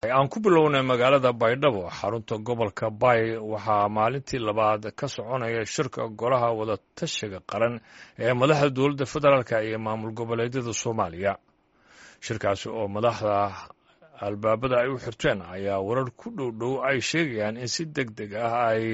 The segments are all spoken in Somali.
aan ku bilownay magaalada baydhabo xarunta gobolka bay waxaa maalintii labaad ka soconaya shirka golaha wadatashiga qaran ee madaxda dowladda federaalk iyo maamul goboleedyada soomaaliya shirkaasi oo madaxda albaabada ay u xirteen ayaa warar ku dhow dhow ay sheegayaan in si deg deg ah ay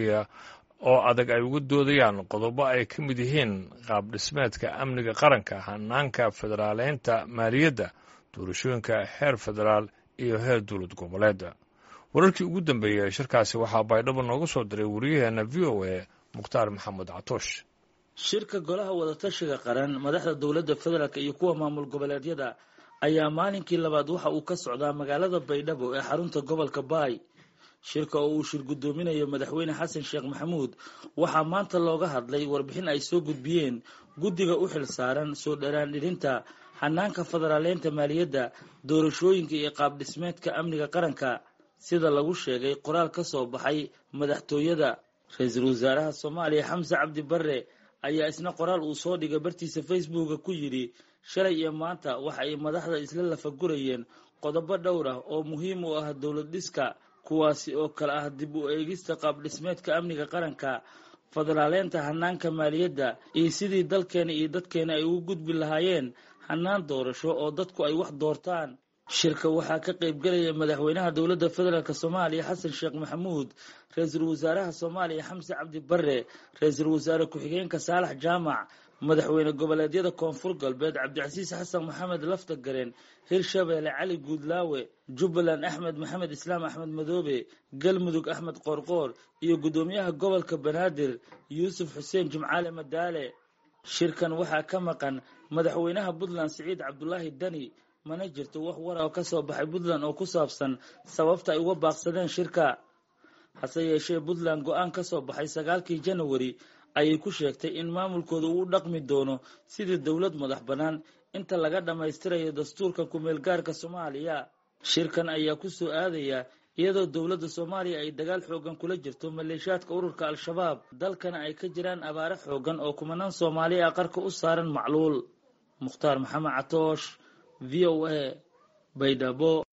oo adag ay uga doodayaan qodobo ay ka mid yihiin qaab dhismeedka amniga qaranka hanaanka federaaleynta maaliyadda doorashooyinka heer federaal iyo heer dowlad goboleeda wararkii ugu dambeeyey shirkaasi waxaa baydhabo nooga soo diray wariyaheenna v o a mukhtaar maxamed catoosh shirka golaha wadatashiga qaran madaxda dowladda federaalk iyo kuwa maamul goboleedyada ayaa maalinkii labaad waxa uu ka socdaa magaalada baydhabo ee xarunta gobolka baay shirka oo uu shir guddoominayo madaxweyne xasan sheekh maxamuud waxaa maanta looga hadlay warbixin ay soo gudbiyeen guddiga u xil saaran soo dharaandhirinta hanaanka federaaleynta maaliyadda doorashooyinka iyo qaab dhismeedka amniga qaranka sida lagu sheegay qoraal ka soo baxay madaxtooyada ra-iisul wasaaraha soomaaliya xamse cabdi barre ayaa isna qoraal uu soo dhigay bartiisa facebooka ku yidhi shalay iyo maanta waxa ay madaxda isla lafagurayeen qodobo dhowr ah oo muhiim u ah dowlad dhiska kuwaasi oo kale ah dib u eegista qaab dhismeedka amniga qaranka federaaleynta hanaanka maaliyadda iyo sidii dalkeena iyo dadkeena ay ugu gudbi lahaayeen hanaan doorasho oo dadku ay wax doortaan shirka waxaa ka qaybgelaya madaxweynaha dowladda federaalk soomaaliya xasan sheekh maxamuud ra-iisul wasaaraha soomaaliya xamse cabdi barre ra-iisul wasaare ku-xigeenka saalax jaamac madaxweyne goboleedyada koonfur galbeed cabdicasiis xasan maxamed lafta gareen hirshabeelle cali guudlaawe jubbaland axmed maxamed islaam axmed madoobe galmudug axmed qoorqoor iyo guddoomiyaha gobolka banaadir yuusuf xuseen jimcaale madaale shirkan waxaa ka maqan madaxweynaha puntland siciid cabdulaahi dani mana jirto wax war oo ka soo baxay puntland oo ku saabsan sababta ay uga baaqsadeen shirka hase yeeshee puntland go-aan ka soo baxay sagaalkii janawari ayay ku sheegtay in maamulkooda uu u dhaqmi doono sidii dowlad madax bannaan inta laga dhammaystirayo dastuurka ku-meelgaarka soomaaliya shirkan ayaa ku soo aadaya iyadoo dowladda soomaaliya ay dagaal xoogan kula jirto maleeshiyaadka ururka al-shabaab dalkana ay ka jiraan abaare xoogan oo kumanaan soomaali ah qarka u saaran macluul mukhtaar maxamed catoosh v o a baydhabo